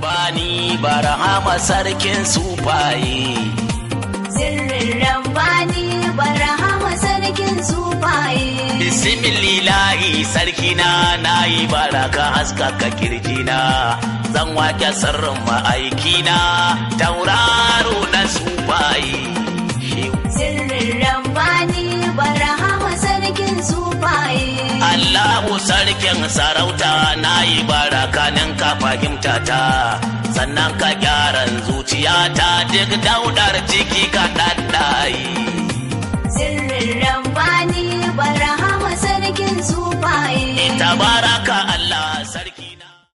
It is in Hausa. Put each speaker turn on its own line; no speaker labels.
Bani barhama sarkin sufaye.
Sirrin Rabbani barhama sarkin sufaye.
Bismillahi sarkina na yi baraka haskaka kirjina. Zan wake sirrin ma'aikina tauraro na sufaye. Shehu.
Sirrin Rabbani barhama sarkin sufaye.
Allahu sarkin sarauta na yi barakanin ka fahimta ta sannan ka gyaran zuciyata duk daudar ciki ka ɗaɗɗayi.